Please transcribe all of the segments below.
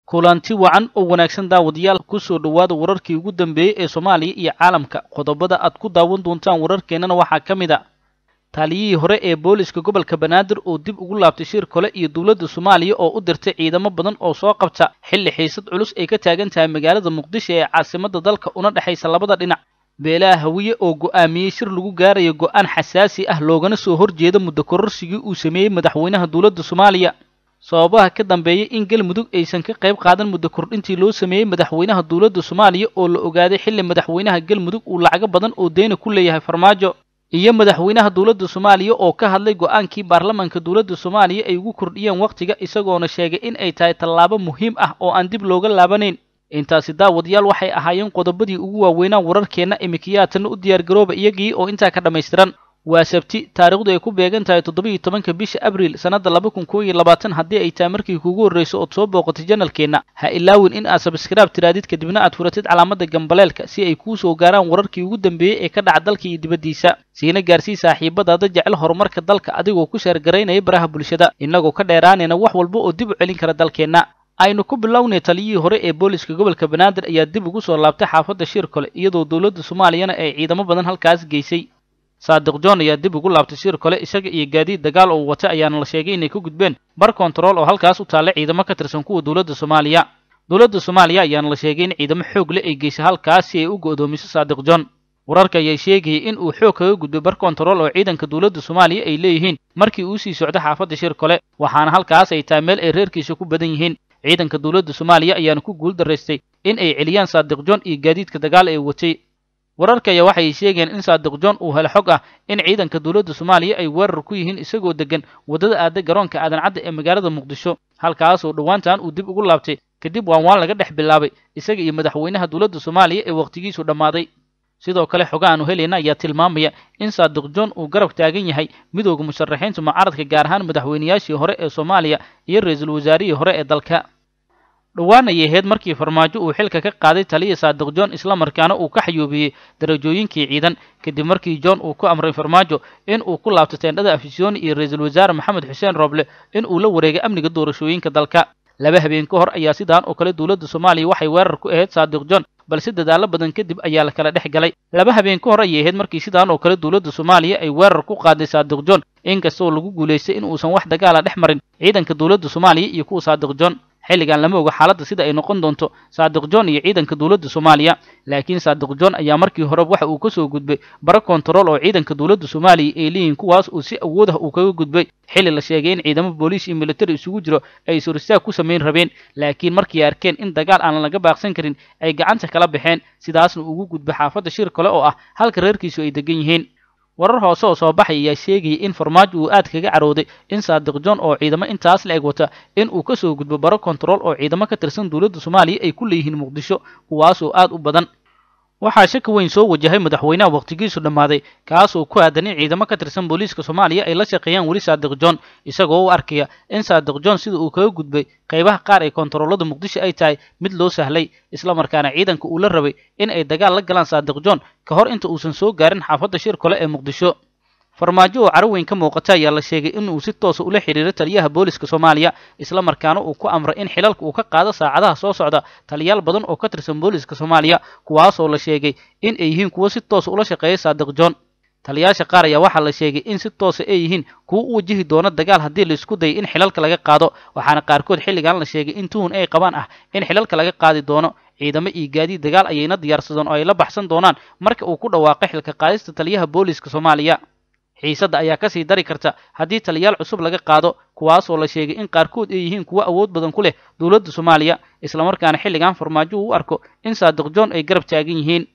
kulanti wacan oo wanaagsan daawadayaal ku soo dhowaada wararkii ugu dambeeyey ee soomaaliya iyo caalamka qodobada aad ku daawan doontaan wararkeennana waxaa ka mid a taliyihii hore ee booliska gobolka banaadir oo dib ugu laabtay shir kole iyo dowladda soomaaliya oo u dirtay ciidamo badan oo soo qabta xilli xiisad culus ay ka taagan tahay magaalada muqdisho ee caasimadda dalka una dhexaysa labada dhinac beelaha hawiye oo go'aamiyey shir lagu gaarayo go'aan xasaasi ah loogana soo horjeeda muddo kororsigii uu sameeyey madaxweynaha dowladda soomaaliya sababaha ka dambeeyay in galmudug aysan ka qayb qaadan muddo kordhintii loo sameeyey madaxweynaha dowladda soomaaliya oo la ogaaday xilli madaxweynaha galmudug uu lacago badan oo deyna ku leeyahay farmaajo iyo madaxweynaha dowladda soomaaliya oo ka hadlay go'aankii baarlamaanka dowladda soomaaliya ay ugu kordhiyeen wakhtiga isagoona sheegay in ay tahay tallaabo muhiim ah oo aan dib looga laabanayn intaasi daawadayaal waxay ahaayeen qodobadii ugu waaweynaa wararkeenna imikiyaatana u diyaargarooba iyagii oo intaa ka dhammaystiran waa sabti taariikhdu ay ku beegan tahay toddobiiyo tobanka bisha abriil sannadda laba kun koo iyo labaatan haddii ay tahay markii kuugu horrayso ood soo booqatay janalkeenna ha ilaawin in aad sabskraib tiraadid kadibna aad furatid calaamadda gambaleelka si ay kuu soo gaaraan wararkii ugu dambeeyey ee ka dhaca dalka iyo dibaddiisa siina gaarsii saaxiibadaada jecel horumarka dalka adigoo ku sheergaraynaya baraha bulshada innagoo ka dheeraanayna wax walba oo dib u celin kara dalkeenna aynu ku bilownay taliyihii hore ee booliska gobolka banaadir ayaa dib ugu soo laabtay xaafadda shir kole iyadoo dowladda soomaaliyana ay ciidamo badan halkaas geysay saadiq john ayaa dib ugu laabtay shir kole isaga iyo gaadiid dagaal oo wata ayaana la sheegay inay ka gudbeen bar kontarool oo halkaas u taalla ciidamo ka tirsan kuwa dowladda soomaaliya dowladda soomaaliya ayaana la sheegay in ciidamo xoog leh ay geysay halkaas si ay u go'doomiso saadiq john wararka ayaa sheegayay in uu xoog kaga gudbay bar kontarool oo ciidanka dowladda soomaaliya ay leeyihiin markii uu sii socdo xaafadda shir kole waxaana halkaas ay tahay meel ay reerkiisa ku badan yihiin ciidanka dowladda soomaaliya ayaana ku guul daraystay in ay celiyaan saadiq john iyo gaadiidka dagaal ee watay wararka ayaa waxay sheegeen in saadiq john uu helo xog ah in ciidanka dowladda soomaaliya ay weerar ku yihiin isagoo degan waddada aada garoonka aadan cadda ee magaalada muqdisho halkaasoo dhowaantan uu dib ugu laabtay kadib waan waan laga dhex bilaabay isaga iyo madaxweynaha dowladda soomaaliya ee wakhtigiisu dhammaaday sidoo kale xoga aanu helayna ayaa tilmaamaya in saadiq john uu garab taagan yahay midooda musharaxiinta mucaaradka gaar ahaan madaxweynayaashii hore ee soomaaliya iyo ra-iisul wasaarihii hore ee dalka dhowaan ayay ahayd markii farmaajo uu xilka ka qaaday taliya saadiq john islamarkaana uu ka xayuubiyey darajooyinkii ciidan kadib markii john uu ku amray farmaajo in uu ku laabto teendhada afisyooni iyo ra-iisul wasaare maxamed xuseen rooble in uu la wareegay amniga doorashooyinka dalka laba habeen ka hor ayaa sidaan oo kale dowladda soomaaliya waxay weerar ku ahayd saadiq john balse dadaalo badan kadib ayaa la kala dhex galay laba habeen ka hor ayay ahayd markii sidaan oo kale dowladda soomaaliya ay weerar ku qaaday saadiq john inkastoo lagu guulaystay in uusan wax dagaala dhex marin ciidanka dowladda soomaaliya iyo kuwa saadiq john xilligan lama oga xaaladda sida ay noqon doonto saadiq john iyo ciidanka dowladda soomaaliya laakiin saadiq john ayaa markii hore waxa uu ka soo gudbay bara kontarool oo ciidanka dowladda soomaaliya ay leeyihiin kuwaas uu si awood ah uu kaga gudbay xilli la sheegay in ciidamo booliis iyo militari isugu jiro ay suristaag ku samayn rabeen laakiin markii arkeen in dagaal aan laga baaqsan karin ay gacanta kala baxeen sidaasna ugu gudbay xaafadda shir kale oo ah halka reerkiisu ay degan yihiin warar hoose oo soo baxay ayaa sheegayay in farmaajo uu aad kaga carooday in saadiq john oo ciidamo intaas la eg wata in uu ka soo gudbo baro kontarool oo ciidamo ka tirsan dowladda soomaaliya ay ku leeyihiin muqdisho kuwaasoo aad u badan waxaa shaki weyn soo wajahay madaxweynaha wakhtigiisu dhammaaday kaasoo ku aadan in ciidamo ka tirsan booliiska soomaaliya ay la shaqeeyaan weli saadiq john isagoo u arkaya in saadiq john sida uu kaga gudbay qaybaha qaar ee kontaroolada muqdisho ay tahay mid loo sahlay islamarkaana ciidanka uu la rabay in ay dagaal la galaan saadiq john ka hor inta uusan soo gaarin xaafadda shir kole ee muqdisho farmaajo oo caro weyn ka muuqata ayaa la sheegay in uu si toosa ula xidhiiro taliyaha booliska soomaaliya islamarkaana uu ku amray in xilalka uu ka qaado saacadaha soo socda taliyaal badan oo ka tirsan booliska soomaaliya kuwaasoo la sheegay in ay yihiin kuwo si toosa ula shaqeeya saadiq john taliyaasha qaar ayaa waxaa la sheegay in si toosa ay yihiin kuwo u wajihi doono dagaal haddii la isku dayay in xilalka laga qaado waxaana qaarkood xilligan la sheegay in tuhun ay qabaan ah in xilalka laga qaadi doono ciidamo iyo gaadiid dagaal ayayna diyaarsadeen oo ay la baxsan doonaan marka uu ku dhawaaqay xilka qaadista taliyaha booliska soomaaliya xiisadda ayaa kasii dari karta haddii taliyaal cusub laga qaado kuwaasoo la sheegay in qaarkood ay yihiin kuwo awood badan ku leh dowladda soomaaliya islamarkaana xilligan farmaajo uu u arko in saadiq john ay garab taagan yihiin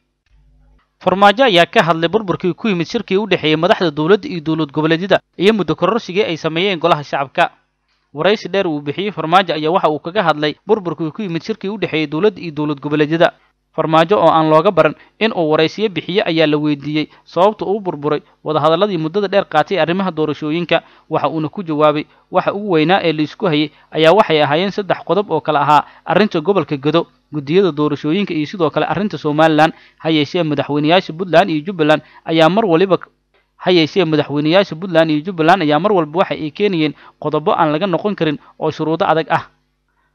farmaajo ayaa ka hadlay burburkii ku yimid shirkii u dhexeeyey madaxda dowladda iyo dowlad goboleedyada iyo muddo kororsigii ay sameeyeen golaha shacabka waraysi dheer uu bixiyey farmaajo ayaa waxa uu kaga hadlay burburkii ku yimid shirkii u dhexeeyey dowladda iyo dowlad goboleedyada farmaajo oo aan looga baran in uu waraysiyo bixiye ayaa la weydiiyey sababta uu burburay wadahadalladii muddada dheer qaatay arrimaha doorashooyinka waxa uuna ku jawaabay waxa ugu weynaa ee laisku hayay ayaa waxay ahaayeen saddex qodob oo kale ahaa arrinta gobolka gedo guddiyada doorashooyinka iyo sidoo kale arrinta somalilan ha yeeshee madaxweynayaasha puntland iyo jubbaland ayaa mar waliba ha yeeshee madaxweynayaasha puntland iyo jubbaland ayaa mar walba waxa ay keenayeen qodobo aan laga noqon karin oo shuruudo adag ah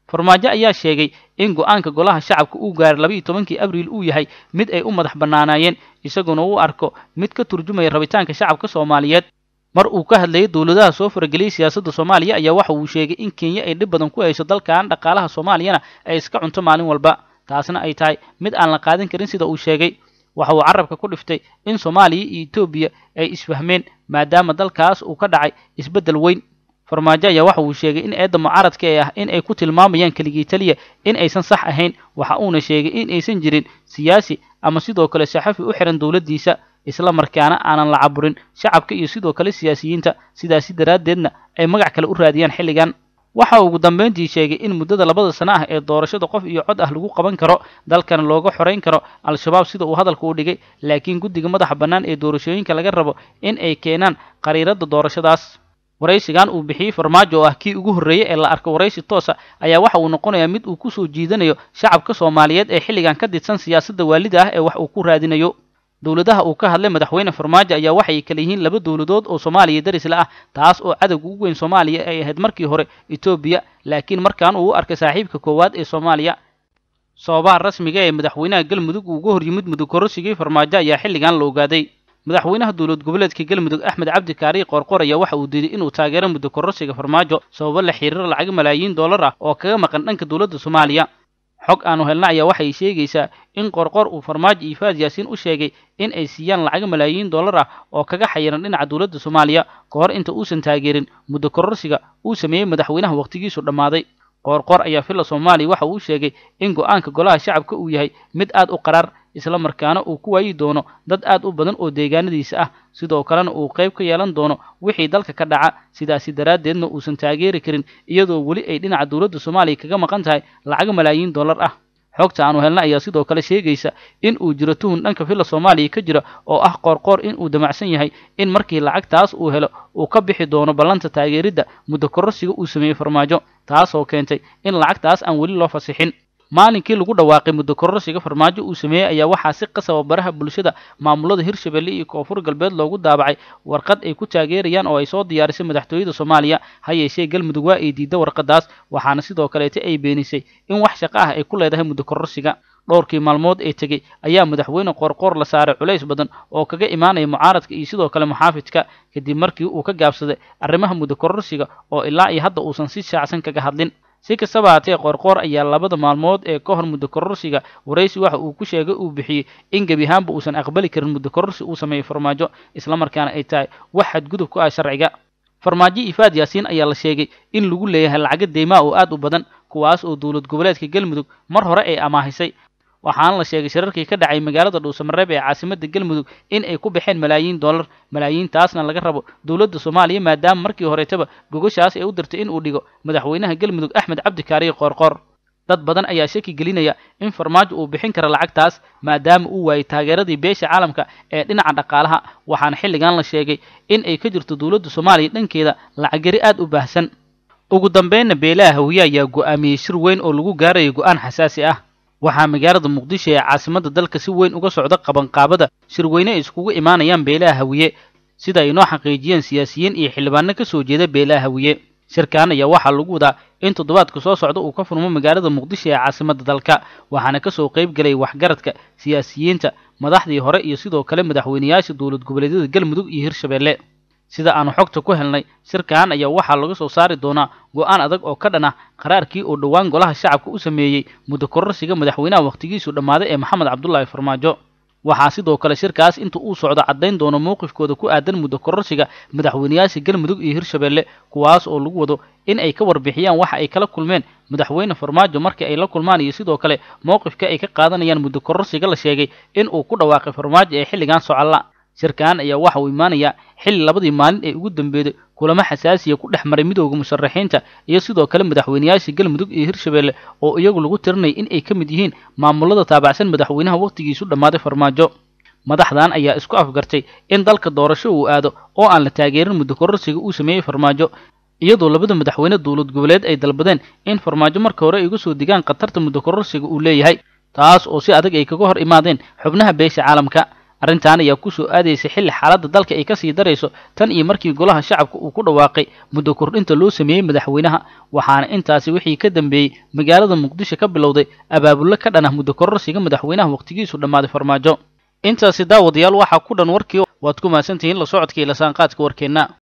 farmaajo ayaa sheegay in go-aanka golaha shacabka uu gaaray laba iyo tobankii abriil uu yahay mid ay u madax bannaanaayeen isaguna uu arko mid ka turjumaya rabitaanka shacabka soomaaliyeed mar uu ka hadlayay dowladaha soo farageliyey siyaasadda soomaaliya ayaa waxa uu sheegay in kenya ay dhib badan ku hayso dalkan dhaqaalaha soomaaliyana ay iska cunto maalin walba taasna ay tahay mid aan la qaadan karin sida uu sheegay waxa uu carabka ku dhiftay in soomaaliya iyo etoobiya ay isfahmeen maadaama dalkaas uu ka dhacay isbeddel weyn farmaajo ayaa waxa uu sheegay in eedda mucaaradka ee ah in ay ku tilmaamayaan keligii taliya in aysan sax ahayn waxa uuna sheegay in aysan jirin siyaasi ama sidoo kale saxafi u xihan dowladdiisa isla markaana aanan la caburin shacabka iyo sidoo kale siyaasiyiinta sidaasi daraaddeedna ay magac kale u raadiyaan xilligan waxa uu ugu dambayntii sheegay in muddada labada sano ah ee doorashada qof iyo cod ah lagu qaban karo dalkana looga xorayn karo al-shabaab sida uu hadalka u dhigay laakiin guddiga madaxa bannaan ee doorashooyinka laga rabo in ay keenaan qariiradda doorashadaas waraysigan uu bixiyey farmaajo oo ah kii ugu horreeyey ee la arko waraysi toosa ayaa waxa uu noqonayaa mid uu ku soo jiidanayo shacabka soomaaliyeed ee xilligan ka didsan siyaasadda waalida ah ee wax uu ku raadinayo dowladaha uu ka hadlay madaxweyne farmaajo ayaa waxay kala yihiin laba dowladood oo soomaaliya darisla ah taas oo cadowga ugu weyn soomaaliya ay ahayd markii hore etoobiya laakiin markaan uu u arkay saaxiibka koowaad ee soomaaliya sababaha rasmiga ee madaxweynaha galmudug uu uga hor yimid mudug kororsigii farmaajo ayaa xilligan la ogaaday madaxweynaha dowlad goboleedka galmudug axmed cabdi kaariy qoorqor ayaa waxa uu diiday inuu taageero muddo kororsiga farmaajo sababo la xiriira lacag malaayiin dollar ah oo kaga maqan dhanka dowladda soomaaliya xog aanu helna ayaa waxay sheegaysaa in qorqor uu farmaajo iyo faad yaasiin u sheegay in ay siiyaan lacag malaayiin dollar ah oo kaga xayiran dhinaca dowladda soomaaliya ka hor inta uusan taageerin muddo kororsiga uu sameeyey madaxweynaha wakhtigiisu dhammaaday qoorqor ayaa filla soomaaliya waxa uu sheegay in go-aanka golaha shacabka uu yahay mid aad u qaraar isla markaana uu ku waayi doono dad aad u badan oo deegaanadiisa ah sidoo kalena uu qayb ka yeelan doono wixii dalka ka dhaca sidaasi daraaddeedna uusan taageeri karin iyadoo weli ay dhinaca dowladda soomaaliya kaga maqan tahay lacag malaayiin dollar ah xogta aanu helna ayaa sidoo kale sheegaysa in uu jiro tuhun dhanka filla soomaaliya ka jira oo ah qoorqoor in uu damacsan yahay in markii lacagtaas uu helo uu ka bixi doono ballanta taageeridda muddo kororsiga uu sameeyey farmaajo taasoo keentay in lacagtaas aan weli loo fasixin maalinkii lagu dhawaaqay muddo kororsiga farmaajo uu sameeyey ayaa waxaa si qasaba baraha bulshada maamulada hirshabelle iyo koonfur galbeed loogu daabacay warqad ay ku taageerayaan oo ay soo diyaarisay madaxtooyada soomaaliya ha yeeshee galmudug waa ay diidda warqadaas waxaana sidoo kaleeta ay beenisay in wax shaqo ah ay ku leedahay muddo kororsiga dhowrkii maalmood ee tegey ayaa madaxweyne qoorqoor la saaray culays badan oo kaga imaanaya mucaaradka iyo sidoo kale muxaafidka kadib markii uu ka gaabsaday arrimaha muddo kororsiga oo ilaa iyo hadda uusan si shaacsan kaga hadlin si kastaba haatee qoorqoor ayaa labada maalmood ee ka hor muddo kororsiga waraysi waxa uu ku sheegay uu bixiyey in gebi ahaanba uusan aqbali karin muddo kororsi uu sameeyey farmaajo islamarkaana ay tahay wax xadgudub ku ah sharciga farmaajo ifaad yaasiin ayaa la sheegay in lagu leeyahay lacaga deymaa oo aad u badan kuwaas oo dowlad goboleedka galmudug mar hore ay amaahisay waxaana la sheegay shirarkii ka dhacay magaalada dhuusamareeb ee caasimadda galmudug in ay ku baxeen malaayiin dollar malaayiintaasna laga rabo dowladda soomaaliya maadaama markii horeetaba gogashaas ay u dirtay in uu dhigo madaxweynaha galmudug axmed cabdi kaariye qoorqoor dad badan ayaa shaki gelinaya in farmaajo uu bixin kara lacagtaas maadaama uu waayey taageeradii beesha caalamka ee dhinaca dhaqaalaha waxaana xilligan la sheegay in ay ka jirto dowladda soomaaliya dhankeeda lacaggari aad u baahsan ugu dambeynna beelaha hawiye ayaa go'aamiyey shir weyn oo lagu gaarayo go'aan xasaasi ah waxaa magaalada muqdisho ee caasimadda dalka si weyn uga socda qabanqaabada shirweyne ay iskugu imaanayaan beelaha hawiye sida ay noo xaqiijiyeen siyaasiyiin iyo xildhibaano ka soo jeeda beelaha hawiye shirkan ayaa waxaa lagu wadaa in toddobaadka soo socda uu ka furmo magaalada muqdisho ee caasimadda dalka waxaana ka soo qayb gelay waxgaradka siyaasiyiinta madaxdii hore iyo sidoo kale madaxweyneyaasha dowlad goboleedyada galmudug iyo hirshabelle sida aanu xogta ku helnay shirkan ayaa waxaa laga soo saari doonaa go'aan adag oo ka dhan ah qaraarkii oo dhowaan golaha shacabka u sameeyey muddo kororsiga madaxweynaha wakhtigiisu dhammaaday ee maxamed cabdulaahi farmaajo waxaa sidoo kale shirkaas inta uu socdo caddayn doono mowqifkooda ku aadan muddo kororsiga madaxweyneyaasha galmudug iyo hirshabelle kuwaas oo lagu wado in ay ka warbixiyaan waxa ay kala kulmeen madaxweyne farmaajo markii ay la kulmaan iyo sidoo kale mowqifka ay ka qaadanayaan muddo kororsiga la sheegay in uu ku dhawaaqay farmaajo ee xilligan socalla shirkan ayaa waxa uu imaanayaa xilli labadii maalin ee ugu dambeeyday kulamo xasaasiya ku dhex maray midooda musharaxiinta iyo sidoo kale madaxweyneyaasha galmudug iyo hirshabelle oo iyagu lagu tirinaya in ay ka mid yihiin maamulada taabacsan madaxweynaha wakhtigiisu dhammaaday farmaajo madaxdan ayaa isku afgartay in dalka doorasho uu aado oo aan la taageerin muddo kororsiga uu sameeyey farmaajo iyadoo labada madaxweyne dowlad goboleed ay dalbadeen in farmaajo marka hore ay uga soo digaan khatarta muddo kororsiga uu leeyahay taas oo si adag ay kaga hor imaadeen xubnaha beesha caalamka arrintan ayaa ku soo aadaysay xilli xaaladda dalka ay kasii darayso tan iyo markii golaha shacabka uu ku dhawaaqay muddo kordhinta loo sameeyey madaxweynaha waxaana intaasi wixii ka dambeeyey magaalada muqdisho ka bilowday abaabullo ka dhan ah muddo kororsiga madaxweynaha wakhtigiisu dhammaaday farmaajo intaasi daawadayaal waxaa ku dhan warkii waad ku mahadsantihiin la socodka iyo lasaanqaadka warkeenna